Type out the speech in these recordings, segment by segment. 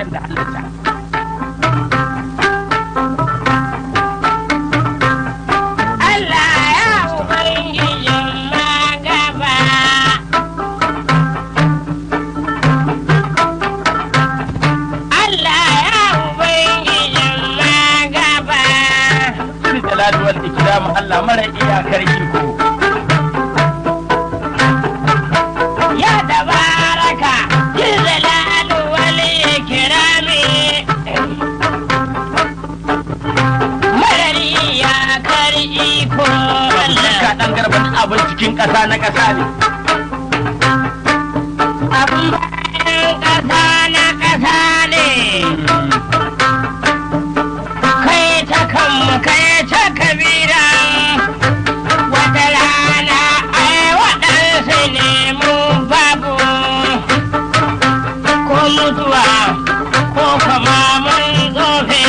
can da halitta Allah ya ubangijin magaba. Allah ya ubangijin magaba. Sirri jalali wal ikram Allah mara iyakar iko Ya tabaraka jizalal wal ikrami. Marari ya kar iko ka Allah. dan garban abin cikin ƙasa na ƙasa ne Abin bayan ƙasa na ƙasa ne. kai ta kanmu kai ta kabira wata rana ai waɗansu ne mu babu ko mutuwa ko kama mun zofe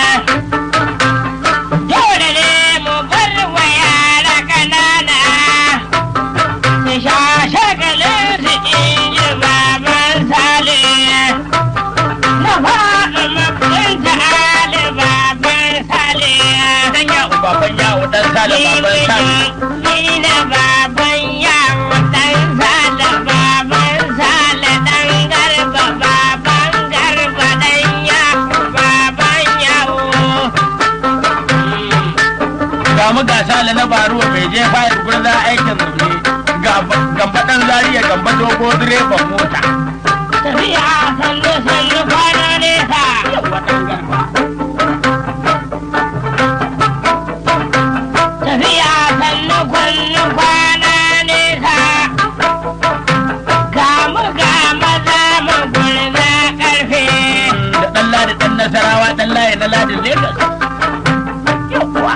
dole ne mu bar wa yara ƙanana su sha shagalin su in ji baban sale na faɗi mafin ta ali baban sale dan yawo baban yawo dan sale baban sale ni na baban yawo dan sale baban sale dan garba baban garba dan yawo baban yawo ga mu ga sale na baruwa mai je fayar gurza aikin zaune ga gamba dan zariya gamba dogo direban mota tafiya sannu sannu kwana nesa yawa dan garba tafiya sannu kwannu kwana nesa ga mu ga maza mu gurza karfe da dan ladi dan nasarawa dan layi na ladin lagos yawa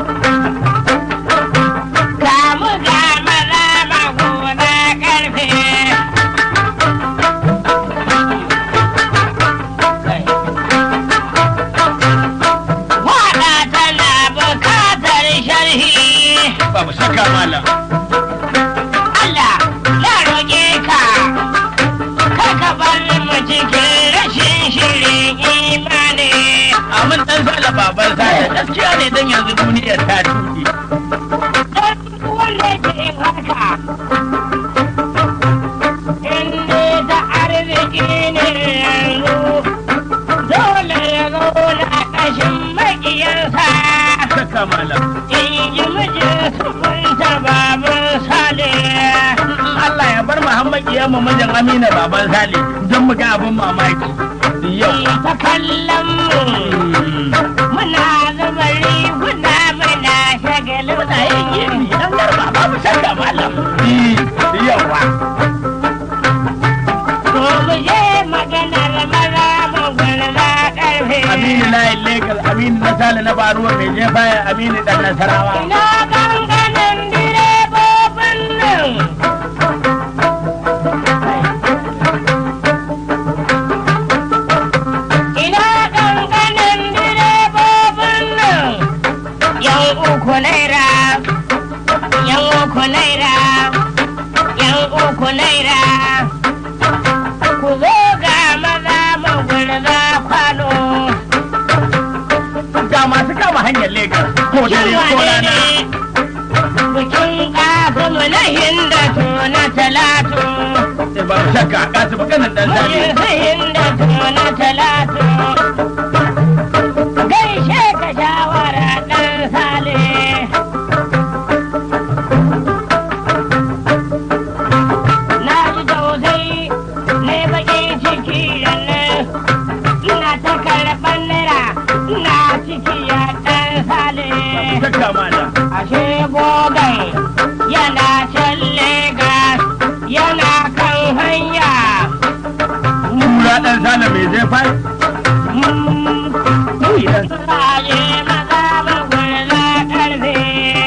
ga mu ga maza mu gurza karfe Waɗa tana bukatar sharhi babu shakka malam Allah na roƙe ka kar ka bar mu cikin rashin shirin imani amin dan sale baban sale gaskiya ne dan yanzu duniyar ta tuki don wanda ke haka in dai ta arziki ne yanzu dole ya zauna ƙashin maƙiyarsa shakka malam in ji mijin su kunta baban sale Allah ya bar Muhammad kiyama mijin Amina baban Sale don mu ga abin mamaki yau ta kallon mu muna zuba riguna muna shagalin muna yin yiri dan garba babu shakka malam yawa ko mu je maganar maza mu gurza karfe Aminu na yin Lagos Aminu na Sale na Baruwa mai jefa Aminu dan Nasarawa ina ganganin direbobin nan ina ganganin direbobin nan yan uku naira yan uku naira yan uku naira ku zo ga maza mu gurza kwano ga masu kama hanyar Lagos ko dare ko rana Bikin ƙasamu na hindatu na talatu. sai babu shakka kasu maganar dan Sale Bikin su hindatu na talatu. Gaishe ka shawara ɗan sale. Na ji tausayi na baƙin ciki da nan. Ina ta karɓar naira ina ciki ya ɗan sale. shakka malam ashe gogon yana can Legas yana kan hanya. Kura dan Sale mai jefa Raje maza magwala karfe.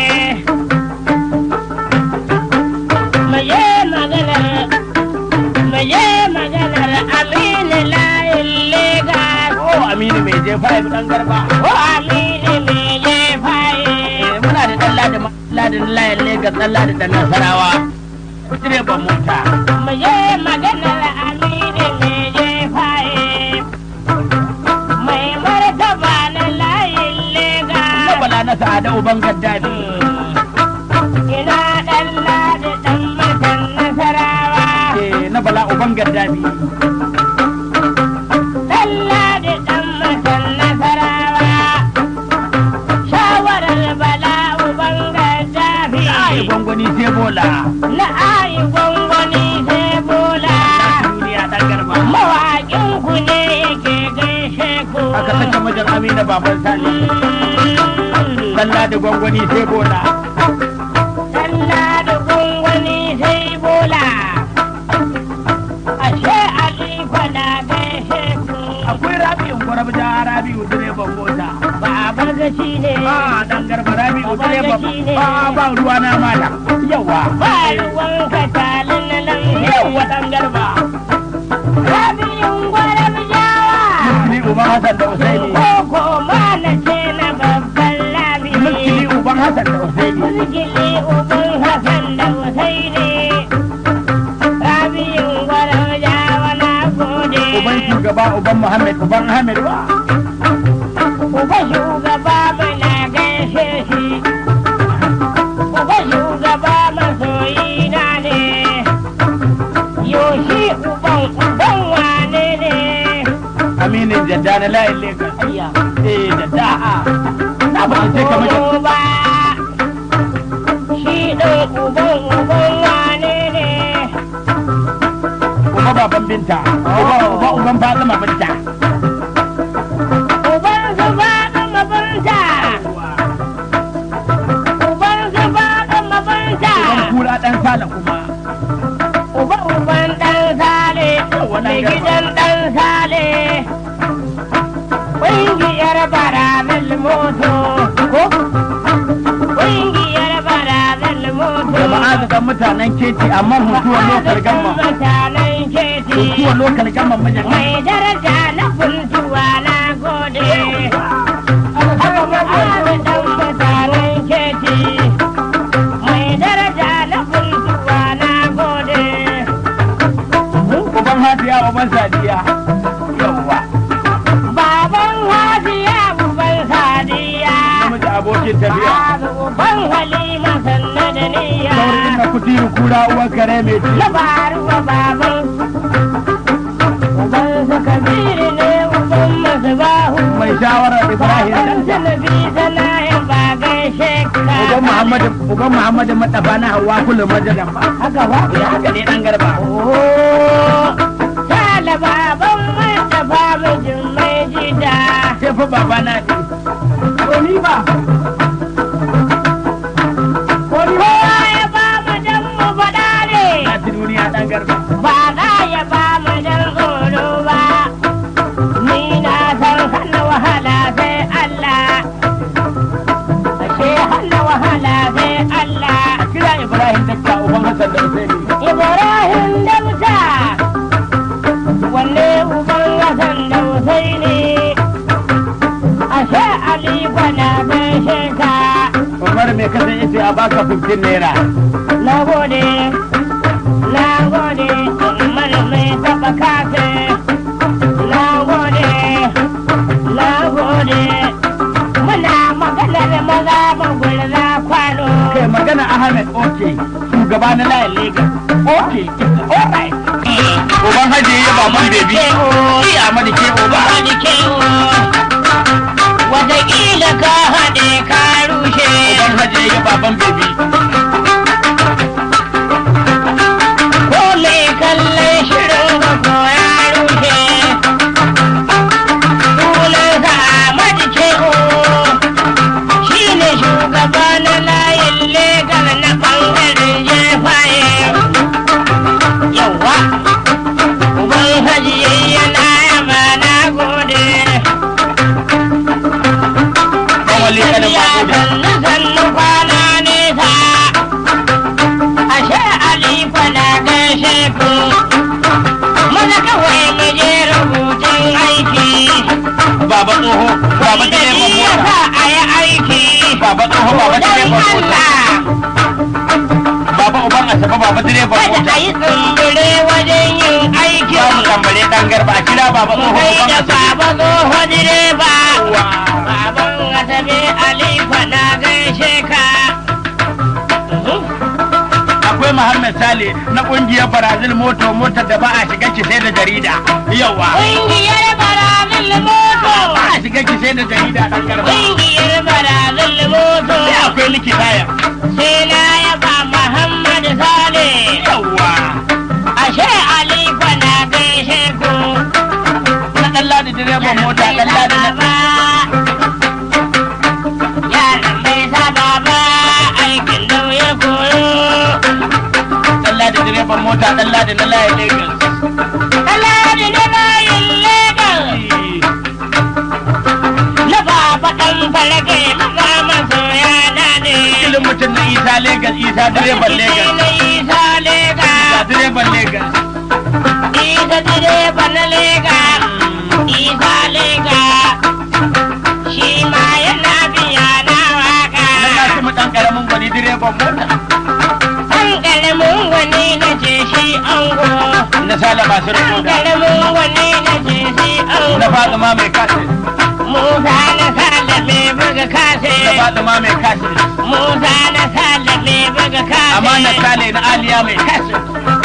Maye maganar, maye maganar Aminu layin Legas. ko Aminu mai jefa dan garba Ko Aminu me je faye. muna da dan ladin ladin layin Lagos dan ladin dan Nasarawa direban mota Maye maganar Aminu me je faye. lada uban gaddafi ina ɗan ladi ɗan mutan nasarawa eh na bala uban gaddafi ɗan ladi ɗan mutan nasarawa shawarar bala uban gaddafi ai gwangwani sai bola na ayi gwangwani sai bola duniya dan garba mawaƙin ku ne yake gaishe ku aka saka majan amina baban sani sallah da gwangwani sai bola Sallah da gwangwani sai bola ashe aliko na gaishe ku akwai rabi'u gwarabda rabi'u direban mota babar gashi ne ba dan garba rabi'u Baban direban gashi ne. ba ba ruwa na mala yawa ba ruwan ka talin na nan yawa dan garba rabin gwaram jawa ni uban hasan da usaini koko ma na ce na babban labi mulkili uban hasan da usaini Mulkili uban Hassan da Husaini Rabi'in gwaram jawa na gode uban shugaba uban muhammad uban ahmed ba Uba shugaba mana gaishe shi Uba shugaba masoyi na ne Yoshi uban uban wane ne aminin jadda na layin lagos Ayya eh jadda na ba sai ka majan Uba Shi ɗin uban uban wane ne uba baban binta uba uba uban fatima binta Uban su faɗin mabanta Uban su faɗin mabanta uban kura dan sala kuma Uba uban ɗan sale, mai gidan ɗan sale, ƙungiyar barazan moto, ko? Ƙungiyar barazan moto. jama'a da dan mutanen keti amma mutuwar lokal gamma Mutanen keti, mutuwar lokal gamma majan mai daraja na kuntuwa na gode. Haka ma'azu ɗan mutanen keti, mai daraja na kuntuwa na gode. uban hadiya uban sadiya yawa Baban Hadiya uban Sadiya. namiji abokin tafiya Uban Halima sanna da niyya. saurin na kuturu kura uwan kare mai ci Na faruwa baban. Uban su Kabiru ne uban Masbahu. mai shawarar ibrahim Baban dan Sanabi sanayin ba gaishe ka. uban muhammadu uban muhammadu madafa na hawa kullum majalan ba Haka ba? ya haka ne dan garba Oh, Sale baban Mustapha mijin mai jida. sai fa baba na ce ko ni ba ko ni ba Kowa ya ba mu dan mu faɗa ne. na ci duniya dan garba ba za ya ba mu dan tsoro ba ni na san hana wahala sai Allah ashe hana wahala sai Allah kira ibrahim dakka uban hasan da usaini Ibrahim da Musa wanne uban Hassan da Husaini ashe Ali kwana gaishe ka umar mai kasan yace a baka 15 naira na gode na gode umar mai taba kafe na gode na gode muna maganar maza magulza kwano kai magana ahmed oke shugaba na layin lagos oke alright uban haji ya baban bebi ki amadi ke uba Wataƙila ka haɗe ka rushe uban haji ya baban bebi ko mai kallon shirin ka ko ya rushe sunansa Ahmad Shehu shi ne shugaba na layin legal na ɓangaren jefaye yawa uban hajiye yana yaba na gode wali kanin mamuda sannu sannu kwana nesa ashe alifa na gaishe ku mana kawai mu je rubutun aiki baba tsoho baba da direban shi ya mota sa a yi aiki baba tsoho baba don direban mota Allah baba uban asaba baba direban kada mota a yi tsumbure wajen yin aiki babu tambare dan garba a kira baba tsoho kai uban da asaba baba tsoho direba baban asabe alifa na gaishe sale na kungiyar Brazil moto motar da ba a shiga ki sai da jarida. Yawa. Ƙungiyar barazil moto. Ba a shiga ki sai da jarida dan garba. Ƙungiyar barazil moto. Sai akwai likitaya. Sai na yaba Muhammad Sale. Yawa. Ashe Aliko na gaishe ku. Na dan ladi direban mota dan ladi na Baba. Yaran bai saba ba aikin da ya koyo. dan ladi direban mota dan ladi na layin Lagos. Alhaji na layin Legas. Na baba ɗan farage maza masoya na ne. Kilin mutum na Isa Lagos Isa direban Lagos. Na Isa Lega. Isa direban Lagos. Isa direba na Lega. Isa Lega. Shi ma yana biya na waka. Na Nasimu dan karamin gwani direban mota. An ƙaramin wani na ce shi ango. Na sale masu An rikoda. ƙaramin wani na ce shi ango. Na Fatima mai kasin. Musa na salame buga kase. Na Fatima mai kasin. Musa na salame buga kase. Amma na sale na Aliya mai kasin.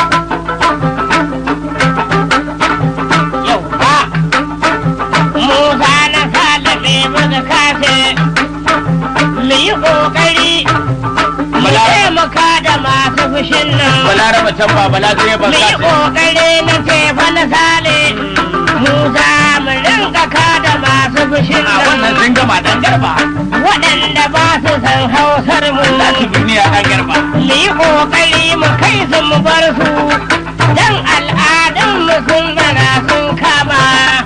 Yau ba. Musa na salame buga kase. Mu yi ƙoƙari. Mu Bala- taimaka da masu fushin nan. Balaraba can ba bala direban Mu yi kasin. ƙoƙari na tefa na sale. Musa mu rinka kada masu fushin A wannan nan. sun gama dan garba. Waɗanda ba su san hausar mu. Za su duniya dan garba. mu yi ƙoƙari mu kai su mu bar su don al'adunmu sun zana sun kama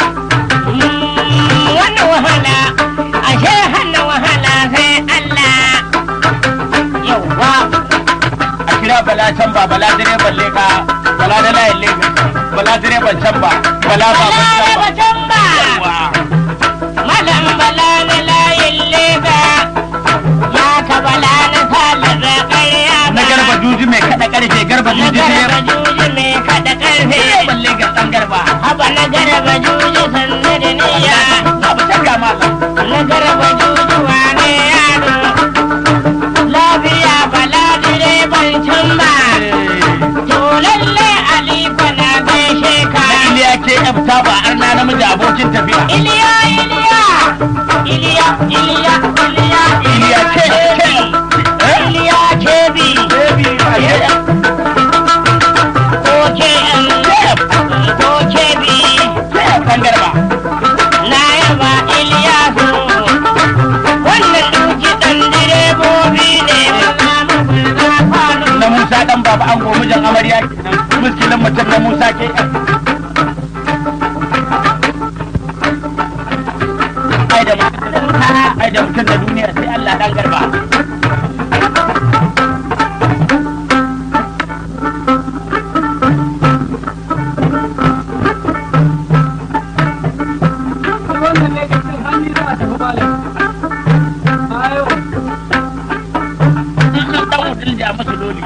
Mm, wani wahala ashe hana wahala sai Allah yauwa A kira bala can ba bala direban leka. Bala da layin Lagos. Bala direban can ba. Bala baban bala can ba. batun ba Yawwa. malam bala na layin leba ya ka bala na salaba ƙarya ba Na garba juji mai kada karfe garba na juji garba direban. juji mai kada ƙarfe Direban Lagos dan garba. haba na garba juji sannu da niyya Babu shakka malam. na garba jujuwa ne yaro lafiya bala direban can ba to lalle aliko na gaishe ka Na Iliya ke yabta ba arna namiji abokin tafiya. iliya iliya iliya iliya iliya Iliya ke ke. Eh? iliya kebi Baby, ba ya. ko ke ko kebi Ke dan garba. na yaba iliyasu wannan duki dan direbobi ne maza maza kwano Na Musa dan baba an gomu jan amarya kenan. Muskilin mutum na Musa ke yan. Ai da mutum ai da mutum da duniya sai Allah dan garba. wannan ne ga cin hannu za a tafi malam. Ayo. Dan mutum da masa dole.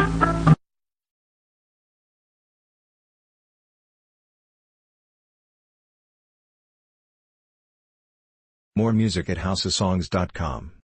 More music at houseofsongs.com.